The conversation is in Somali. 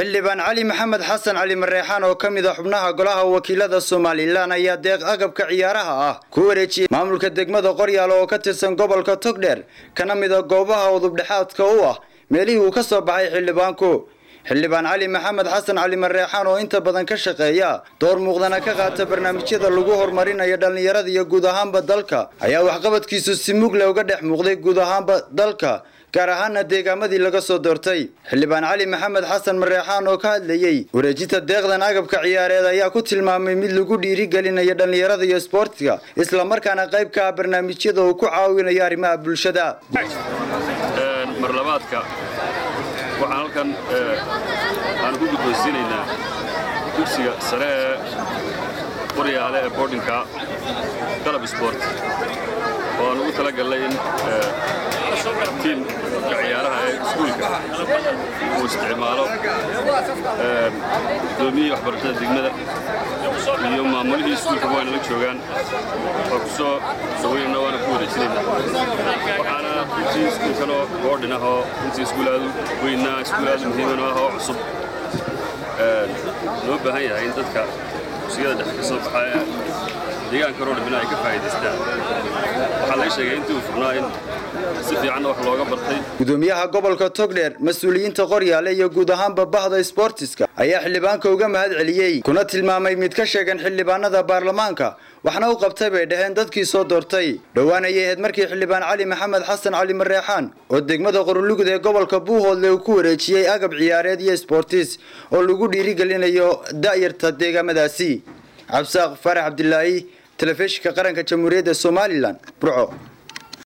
xildhibaan cali maxamed xasan cali mareexaan oo ka mid a xubnaha golaha wakiilada somalilan ayaa deeq agabka ciyaaraha ah ku wareejiyey maamulka degmada qoryaal oo ka tirsan gobolka togdheer kana mid a goobaha udubdhexaadka u ah meelihii uu ka soo baxay xildhibaanku xildhibaan cali maxamed xasan cali mareexaan oo inta badan ka shaqeeya door muuqdana ka qaata barnaamijyada lagu horumarinayo dhallinyarada iyo guud ahaanba dalka ayaa waxqabadkiisu si mugle uga dhex muuqday guud ahaanba dalka gaar ahaana deegaamadii laga soo doortay xildhibaan cali maxamed xasan mareexaan oo ka hadlayey wareejinta deeqdan agabka ciyaareed ayaa ku tilmaamay mid lagu dhiirigelinayo dhallinyarada iyo isboortiga islamarkaana qayb ka ah barnaamijyada uu ku caawinayo arrimaha bulshada marlabaadka waxaan halkan aan ku guddoonsiinaynaa dugsiga sare ee qoryaale ee boodhinka qalab sboort oo aan ugu tala gallay in tiimka ciyaaraha ee iskuulka uu isticmaalo gudoomiyihii waxbarashada degmada iyo maamulihii iskuulka waana la joogaan waa ku soo dhaweynana waana ku wareejinaynaa waxaana runtii iskuulkanoo boodhin ah oo runtii iskuul aadu weynaa iskuul aadu muhiimana ah oo cusub loo baahan yahay in dadka dugsiyada dhexe ka soo baxa ee deegaanka roodhibina ay ka faa'iidaystaan waxaa laga sheegay intii uu furnaa in si fiicanna wax looga bartay gudoomiyaha gobolka togdheer mas-uuliyiinta qoryaale iyo guud ahaanba bahda sboortiska ayaa xildhibaanka uga mahad celiyey kuna tilmaamay mid ka sheegan xildhibaanada baarlamaanka waxna u qabtay bay dhaheen dadkii soo doortay dhowaan ayay ahayd markii xildhibaan cali maxamed xasan cali mareexaan oo degmada qorulugud ee gobolka buuhoodle uu ku wareejiyey agab ciyaareed iyo sboortis oo lagu dhiirigelinayo da'yarta deegaamadaasi cabsaaq farax cabdilaahi telefishinka qaranka jamhuuriyadda somalilan burco